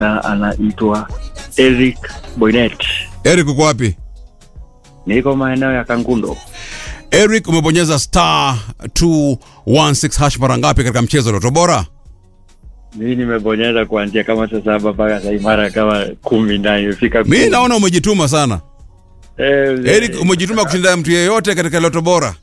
na anaitwa Eric Boynet. Eric uko wapi? Niko maeneo ya Kangundo. Eric umebonyeza star 216 hash mara ngapi katika mchezo wa Loto Bora? Mimi nimebonyeza kuanzia kama saa saba mpaka saa hii mara kama kumi na imefika. Mi kumi. naona umejituma sana. Eh, Eric umejituma kushinda mtu yeyote katika Loto Bora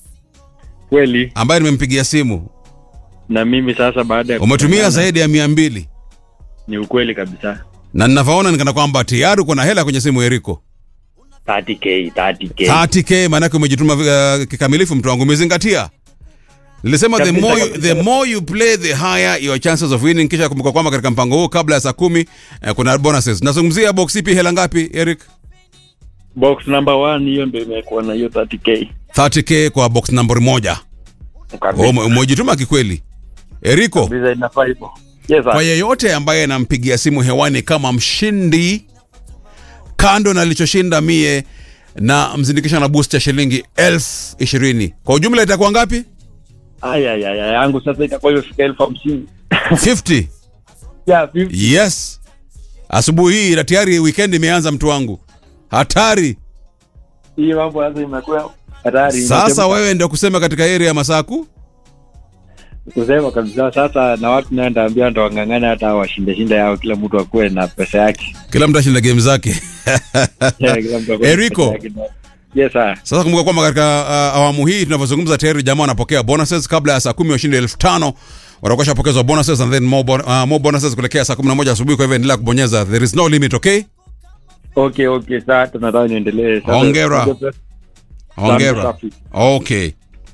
kweli ambaye nimempigia simu. na mimi sasa baada ya Umetumia kutangana, zaidi ya mia mbili ni ukweli kabisa. na ninavyoona nikana kwamba tayari uko na hela kwenye simu Eriko. 30k 30k 30k maanake umejituma uh, kikamilifu mtu wangu umezingatia nilisema the Kabisa, more, you, kabisa. the more you play the higher your chances of winning kisha kumbuka kwamba katika mpango huu kabla ya saa kumi eh, kuna bonuses nazungumzia box ipi hela ngapi eric box number 1 hiyo ndio imekuwa na hiyo 30k 30k kwa box nambari moja kabisa. Ume- umejituma kikweli eriko Kabisa inafaa hivyo. Yes, kwa sir. yeyote ambaye anampigia simu hewani kama mshindi kando na alichoshinda mie na mzindikisha na boost ya shilingi elfu ishirini kwa ujumla itakuwa ngapi Aya ya ya yangu sasa itakuwa imefika elfu hamsini. 50 Yeah, 50. yes asubuhi hii na tayari weekend imeanza mtu wangu hatari Hii mambo sasa imekuwa hatari. sasa Inachemka. wewe ndio kusema katika area ya masaku kusema kabisa sasa na watu naye ndaambia ndo wang'ang'ane hata washinde shinde yao kila mtu akuwe na pesa yake kila mtu ashinda game zake Yeah, kila mtu akuwe na Eriko. pesa yake. yes sir sasa kumbuka kwamba katika uh, awamu hii tunavyozungumza tayari jamaa wanapokea bonuses kabla ya saa kumi washinde elfu tano watakuwa shapokezwa bonuses and then more, bon uh, more bonuses kuelekea saa kumi na moja asubuhi kwa hivyo endelea kubonyeza there is no limit okay okay okay sasa tunataka niendelee Sasa- Hongera. hongera safi. okay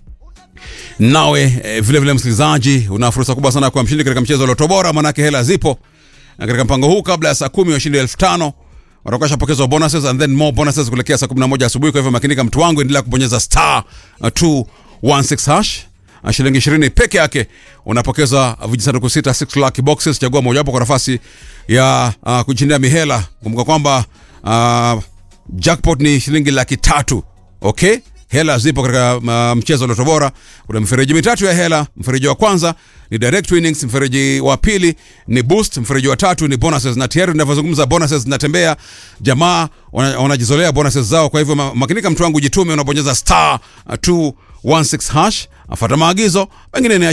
nawe eh, vile vile msikilizaji una fursa kubwa sana kwa mshindi katika mchezo wa loto bora manake hela zipo na katika mpango huu kabla ya saa kumi washindi elfu tano watakuwa shapokezwa bonuses and then more bonuses kuelekea saa 11 asubuhi kwa hivyo makinika mtu wangu endelea kubonyeza star uh, 216 hash Uh, shilingi 20 peke yake unapokeza vijisanduku sita 6 lucky boxes chagua mojawapo kwa nafasi ya uh, kushindia mihela kumbuka kwamba uh, jackpot ni shilingi laki tatu okay hela zipo katika uh, mchezo wa loto bora kuna mifereji mitatu ya hela mfereji wa kwanza ni direct winnings mfereji wa pili ni boost mfereji wa tatu ni bonuses na tayari tunavyozungumza bonuses zinatembea jamaa wana- wanajizolea bonuses zao kwa hivyo ma- makinika mtu wangu jitume unabonyeza star uh, 216 hash afata maagizo mengine ni